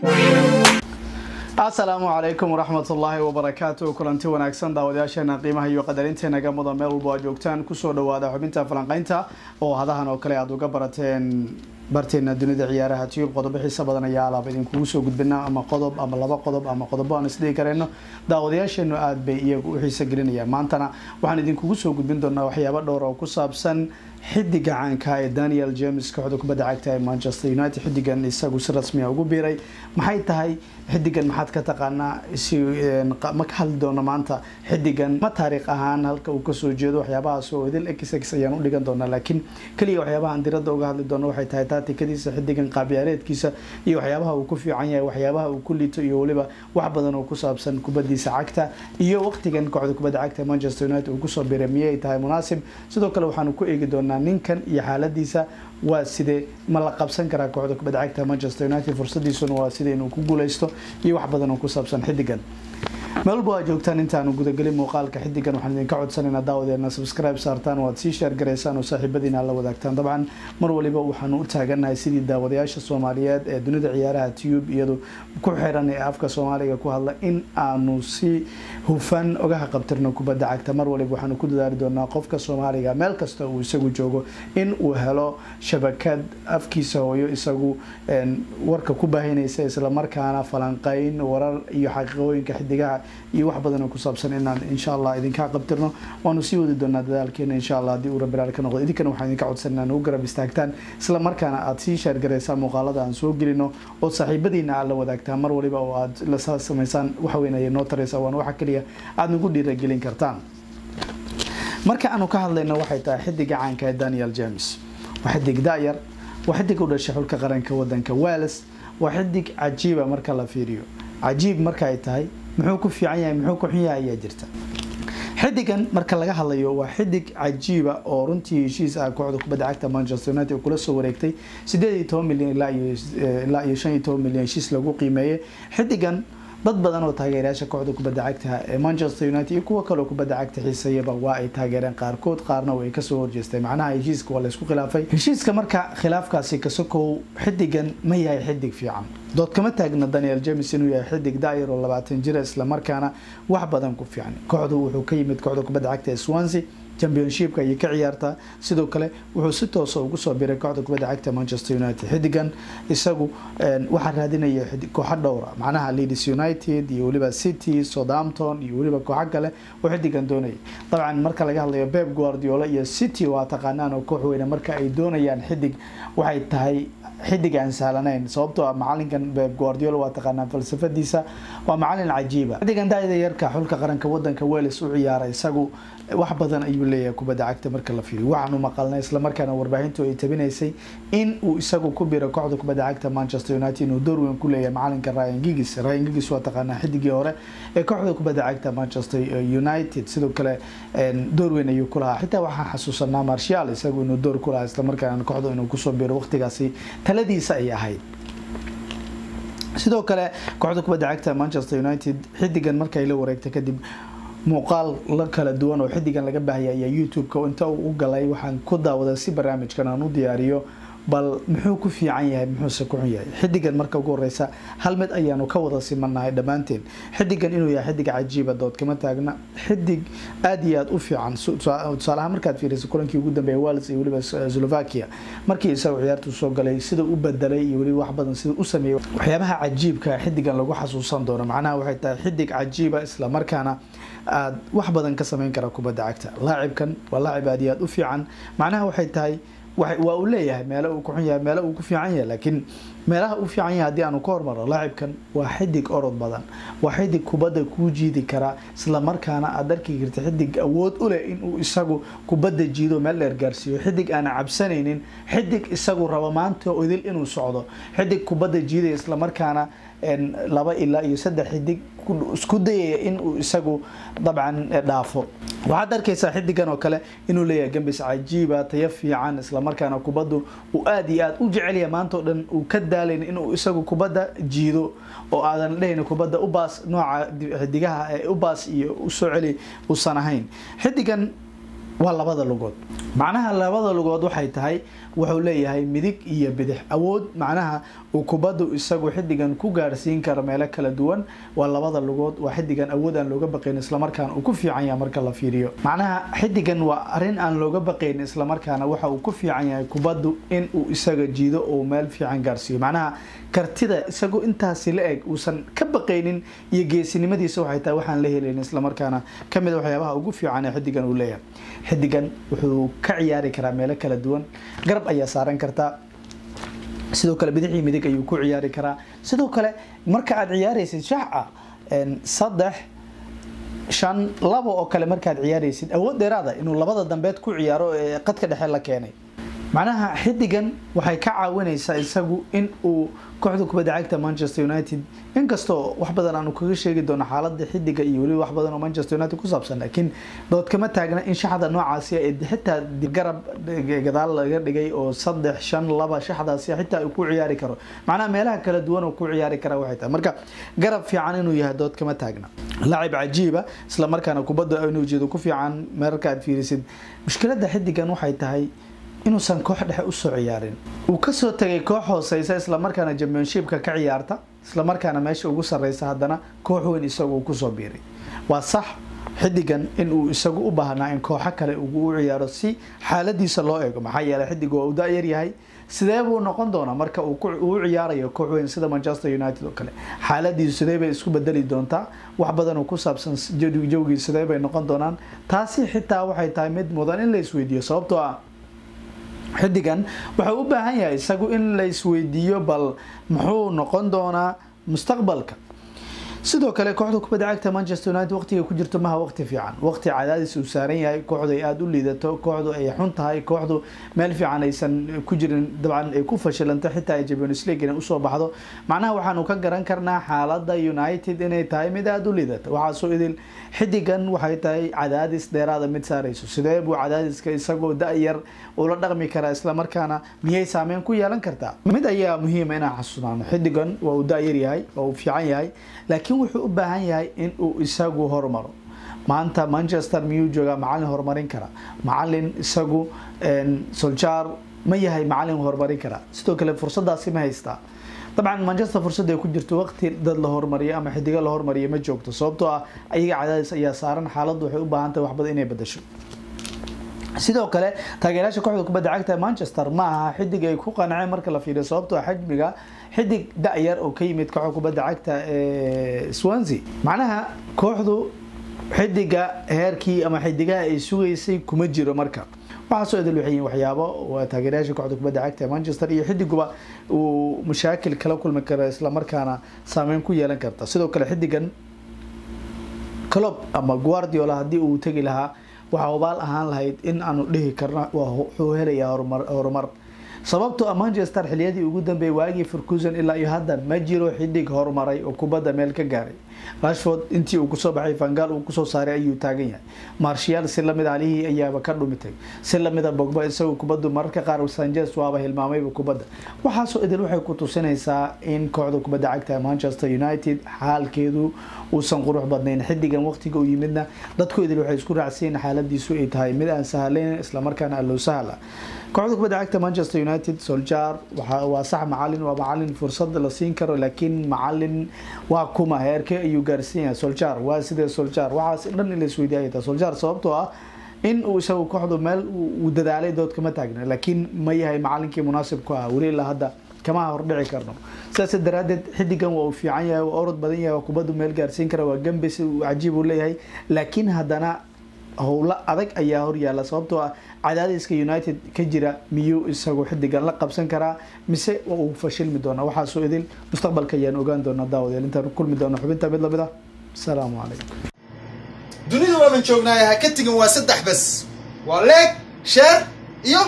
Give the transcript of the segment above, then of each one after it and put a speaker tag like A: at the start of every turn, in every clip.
A: asalaamu calaykum waraxmatullaahi wabarakaatu kulanti wanaagsan daawadayaasheena qiimaha iyo qadarinteena mudan meel walba aad joogtaan kusoo dhawaada xubinta falanqeynta oo hadahan oo kale aad uga barateen barteena dunida ciyaaraha tiyub qodobo xiisa badan ayaa alaab idinkugu soo gudbina ama qodob ama laba qodob ama qodobo aan isdhigi kareyno daawadayaasheenu aada bay iyagu u xiisa gelinayaan maantana waxaan idinkugu soo gudbin doonaa waxyaabo dhowr oo ku saabsan xidiga caanka ee daniel james kooxda kubadda cagta ee manchester united xidigan isagu si rasmiya ugu biiray maxay tahay xidigan maxaad ka taqaanaa si ma ka hadli doono maanta xidigan ma taariikh ahaan halka uu kasoo jeedo waxyaabahaas oo idil x x ayaan u dhigan doonaa laakiin keliya waxyaabahaan diradda uga hadli doono waxay tahay taatikadiisa xidigan qaabciyaareedkiisa iyo waxyaabaha uu ku fiican yahay waxyaabaha uu ku liito iyo weliba wax badan oo ku saabsan kubadiisa cagta iyo waqtigan kooxda kubadda cagta manchester united uu kusoo biiray miyay tahay munaasib sidoo kale waxaanu ku eegi doonaa ninkan iyo xaaladiisa waa sidee ma la qabsan karaa kooxda kubadda cagta manchester united fursadiisuna waa sida inuu ku guuleysto iyo wax badan oo ku saabsan xidigan meel walba waa joogtaan intaanu gudagelin muuqaalka xidigan waxaan idinka codsanaynaa daawadeena subscribe saartaan oo aad sii sheer garaysaan oo saaxiibadiina la wadaagtaan dabcan mar waliba waxaanu u taaganahay sidii daawadayaasha soomaaliyeed ee dunida ciyaaraha tube iyadu ku xiran ee afka soomaaliga ku hadla in aanu si hufan ogaha qabtirno kubadda cagta mar waliba waxaanu ku dadaali doonaa qofka soomaaliga meel kasta uu isagu joogo in uu helo shabakad afkiisa hooyo isagu warka ku baahinaysa islamarkaana falanqeyn warar iyo xaqiiqooyinka xidigaha iyo wax badan oo ku saabsan inaan insha allah idinkaa qabtirno waanu sii wadi doonaa dadaalkeena insha allah haddii uu rabiraal ka noqdo idinkana waxaan idinka codsan inaan ugu garab istaagtaan isla markaana aada sii sheergaraysaan muuqaalada aan soo gelino oo saaxiibadiina aad la wadaagtaan mar waliba oo aad la samaysaan waxweyn ayay noo taraysaa waana waxa keliya aada nagu dhiiragelin kartaan marka aanu ka hadlayno waxay tahay xidiga caanka ee daniel james waa xidig da-yar waa xidig u dhashay xulka qaranka wadanka wales waa xidig cajiiba marka la fiiriyo cajiib marka ay tahay muxuu ku fiican yahay muxuu ku xun yahay ayaa jirta xidigan marka laga hadlayo waa xidig cajiiba oo runtii heshiis ah kooxda kubadda cagta manchester united kula soo wareegtay sideed iyo toban milyan ilaa iyo shan iyo toban milyan heshiis lagu qiimeeyay xidigan dad badan oo taageerayaasha kooxda kubadda cagta ee manchester united iyo kuwo kaleo kubadda cagta xiisayaba waa ay taageereen qaarkood qaarna way kasoo horjeestay macnaha heshiiska waa laysku khilaafay heshiiska marka khilaafkaasi kasokow xidigan ma yahay xidig fiican dood kama taagna daniel james inuu yahay xidig daayar oo labaatan jira islamarkaana wax badan ku fiican kooxdu wuxuu ka yimid kooxda kubadda cagta ee swansea championshipka ayay ka ciyaartaa sidoo kale wuxuu si toosa ugu soo biray kooxda kubadda cagta manchester united xidigan isagu waxaa raadinaya kooxo dhowra macnaha leeds united iyo weliba city southampton iyo weliba kooxo kale oo xidigan doonaya dabcan marka laga hadlayo beb guardiola iyo city waa taqaanaan oo koox weyne marka ay doonayaan xidig waxay tahay xidig aan sahlanayn sababtoo ah macalinkan beb guardiola waa taqaanaan falsafadiisa waa macalin cajiiba xidigan daayada yarka xulka qaranka wadanka wales u ciyaara isagu wax badan ayuu leeyahay kubadda cagta marka la fiiriyo waxaanu maqalnay islamarkaana warbaahintu ay tabinaysay in uu isagu ku biro kooxda kubadda cagta manchester united inuu door weyn ku leeyahay macalinka ryan gigis ryan gigis waa taqaanaa xidigii hore ee kooxda kubadda cagta manchester united sidoo kale door weyn ayuu ku lahaa xitaa waxaan xasuusanaa marshal isagu inuu door ku lahaa islamarkaana kooxda inuu kusoo biro waqtigaasi taladiisa ay ahayd sidoo kale kooxda kubadda cagta manchester united xidigan markay la wareegtay kadib muuqaal la kala duwan oo xidigan laga baahaya ayaa youtube-ka inta uu u galay waxaan ku daawaday si barnaamijkan aan u diyaariyo bal muxuu ku fiican yahay muxuuse ku xun yahay xidigan marka ugu horeysa hal mid ayaanu ka wada simanahay dhammaanteen xidigan inuu yahay xidig cajiiba dood kama taagna xidig aada iyo aada u fiican tusaalahaan markaad fiirisa kulankii ugu dambeeya wales iyo weliba slovakia markii isaga ciyaartu soo galay sida u bedelay iyo weliba wax badan sida u sameeyey waxyaabaha cajiibka xidigan lagu xasuusan doono macnaha waxay tahay xidig cajiiba islamarkaana aada wax badan ka sameyn kara kubadda cagta laacibkan waa laacib aada iyo aada u fiican macnaha waxay tahay waa uu leeyahay meelo uu ku xun yahay meelo uu ku fiican yahay laakiin meelaha uu fiican yahay haddii aanu ka hormarno laacibkan waa xidig orod badan waa xidig kubadda kuu jiidi karaa islamarkaana aada arki karta xidig awood u leh inuu isagu kubadda jiido meel dheer gaarsiiyo xidig aana cabsanaynin xidig isagu rabo maanta idil inuu socdo xidig kubadda jiidaya islamarkaana laba ilaa iyo saddex xidig isku dayaya inuu isagu dabcan dhaafo waxaad arkaysaa xidigan oo kale inuu leeyahay gambis cajiiba tayo fiican islamarkaana kubaddu uu aada iyo aada u jecelya maanta o dhan uu ka daalayn inuu isagu kubadda jiido oo aadan dhahayn kubadda ubaas nooca xidigaha ee ubaas iyo usoo celi uusan ahayn xidigan waa labada lugood macnaha labada lugood waxay tahay wuxuu leeyahay midig iyo bidix awood macnaha uu kubaddu isagu xidigan ku gaarsiin karo meelo kala duwan waa labada lugood waa xidigan awood aan looga baqayn islamarkaana uu ku fiican yahay marka la fiiriyo macnaha xidigan waa arrin aan looga baqayn islamarkaana waxa uu ku fiican yahay kubaddu in uu isaga jiido oo meel fiican gaarsiiyo macnaha kartida isagu intaasi la eg uusan ka baqaynin iyo geesinimadiisa waxay tahay waxaan la helayn islamarkaana kamid waxyaabaha ugu fiican ee xidigan uu leeyahay xidigan wuxuu ka ciyaari karaa meelo kala duwan garab ayaa saaran kartaa sidoo kale bidixii midig ayuu ku ciyaari karaa sidoo kale marka aad ciyaaraysid shaxa saddex shan labo oo kale markaad ciyaaraysid awood dheeraada inuu labada dambeed ku ciyaaro ee qadka dhexe la keenay macnaha xidigan waxay ka caawinaysaa isagu in uu kooxda kubadda cagta manchester united inkastoo wax badan aanu kaga sheegi doono xaalada xidiga iyo weliba wax badan oo manchester united ku saabsan laakiin dood kama taagna in shaxda noocaasi ee xitaa garab gadaal laga dhigay oo saddex shan laba shaxdaasi xitaa uu ku ciyaari karo macnaha meelaha kala duwan oo ku ciyaari kara waxay tahay marka garab fiican inuu yahay dood kama taagna laacib cajiiba isla markaana kubadda inuu jeedo ku fiican mararka aad fiirisid mushkilada xidigan waxay tahay inuusan koox dhexe usoo ciyaarin uu kasoo tagay koox hooseysa islamarkaana championshipka ka ciyaarta islamarkaana meesha ugu sareysa haddana koox weyn isagu uu kusoo biiray waa sax xidigan in uu isagu u baahnaa in kooxo kale ugu ciyaaro si xaaladiisa loo eego maxaa yeeley xidig waa uu da-yar yahay sidee buu noqon doonaa marka uu u ciyaarayo koox weyn sida manchester united oo kale xaaladiisu sidee bay isku bedeli doontaa wax badan oo ku saabsan jawgii sidee bay noqon doonaan taasi xitaa waxay tahay mid mudan in la isweydiiyo sababtoo ah xidigan wuxuu u baahan yahay isagu in la isweydiiyo bal muxuu noqon doonaa mustaqbalka sidoo kale kooxda kubadda cagta manchester united waqtiga ku jirto maha waqti fiican waqti cadaadis uu saaran yahay kooxdu ay aada u liidato kooxdu ay xun tahay kooxdu meel fiican aysan ku jirin dabcan ay ku fashilanto xitaa ay champions league inay usoo baxdo macnaha waxaanu ka garan karnaa xaalada united inay tahay mid aada u liidata waxaasoo idil xidigan waxay tahay cadaadis dheeraada mid saarayso sidee buu cadaadiska isagoo da-yar ula dhaqmi karaa islamarkaana miyay saameyn ku yeelan kartaa mid ayaa muhiima inaan xasuunaano xidigan waa uu da-yar yahay waa uu fiican yahay laakiin wuxuu u baahan yahay in uu isagu hormaro maanta manchester miyuu joogaa macalin horumarin kara macalin isagu soljaar ma yahay macalin horumarin kara sidoo kale fursadaasi ma haystaa dabcan manchester fursada ay ku jirto waqti dad la hormariyo ama xidigo la hormariyo ma joogto sababtoo ah ayaga cadaadis ayaa saaran xaaladdu waxay u baahan tahay waxbadan inay bedasho sidoo kale taageerayaasha kooxda kubadda cagta manchester ma aha xidig ay ku qanceen marka la fiiriyo sababtoo ah xajmiga xidig da-yar oo ka yimid kooxda kubadda cagta ee swansea macnaha kooxdu xidiga heerkii ama xidigaha ay sugaysay kuma jiro marka waxaasoo idil waxay yihiin waxyaabo waa taageerayaasha kooxda kubadda cagta ee manchester iyo xidiguba uu mashaakil kala kulmi karo islamarkaana saameyn ku yeelan karta sidoo kale xidigan clob ama guardiola haddii uu tegi lahaa waxaa obaal ahaan lahayd in aanu dhihi karno wuxuu helayaa horumar horumar sababtoo a manchester xiliyadii ugu dambeeyay waagii furkusan ilaa iyo hadda ma jiro xidig horumaray oo kubadda meel ka gaaray rashford intii uu kusoo baxay fangaal uu kusoo saaray ayuu taagan yahay marshiyaal si lamid alihii ayaaba ka dhumitay si lamida bogba isagoo kubaddu mararka qaar sanchez waaba hilmaamayba kubadda waxaasoo idil waxay ku tusinaysaa in kooxda kubadda cagta manchester united xaalkeedu uusan qurux badnayn xidigan waqtiga u yimidna dadku idil waxay isku raacsiin xaaladiisu ay tahay mid aan sahlayn islamarkaana allow sahla kooxda kubadda cagta manchester united soljar waa sax macalin waa macalin fursad la siin karo laakiin macalin waa kuma heerke ayuu gaarsiin yahay soljar waa sidee soljar waxaas dhan in la isweydiiyay soljar sababtoo ah in uu isagu kooxdu meel uu dadaalay dood kama taagna laakiin ma yahay macalinkii munaasib ku ah weli ilaa hadda kama hordhici karno sidaas daraadeed xidigan waa uu fiican yahay waa orod badan yahay waa kubaddu meel gaarsiin kara waa gambis cajiib uu leeyahay laakiin haddana howlo adag ayaa horyaala sababtoo ah cadaadiska united ka jira miyuu isagu xidigan la qabsan karaa mise uu fashilmi doona waxaasoo idil mustaqbalka ayaan ogaan doonaa daawadeel intaan kulmi doono xubinta mid lamid ah asalaamu calaykum
B: dunida waaban joognaaya ha ka tegin waa saddex bas waa leeg sheer iyo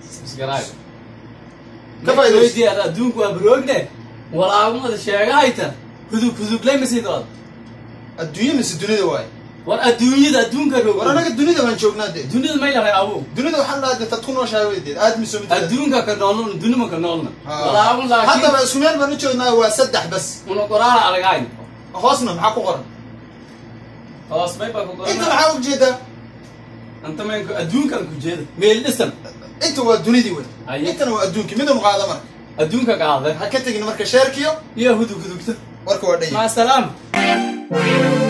B: Ka faa'iidayso.
C: weydiyaad adduunku waa baroogne walaagumada sheegahayta hudug huduglay masidood
B: adduunye mise dunida waay
C: war adduunyada adduunka roog
B: war anaga dunida baan joognaa dee
C: dunida may lahay abu
B: dunida waxaa la dad ku nooshahay weydeed aad miso mid
C: adduunka ka noolna dunima ka noolna walaagun laakiin
B: haddaba isku meel baan u joognaa waa saddex bas
C: una qoraana aragayn
B: hoosna maxaa ku qoran
C: hoos may baa ku
B: inta
C: qorana
B: maxaa ujeedaa
C: anta meenka adduunkan ku jeeda meel dhisan
B: inta waa dunidii wey
C: Aye.
B: intana waa adduunkii midun qaada marka
C: adduunka qaada
B: ha ka tegin marka sheerkiyo
C: iyo hudug hudugta
B: warka waa dhan yahay
C: maa salaam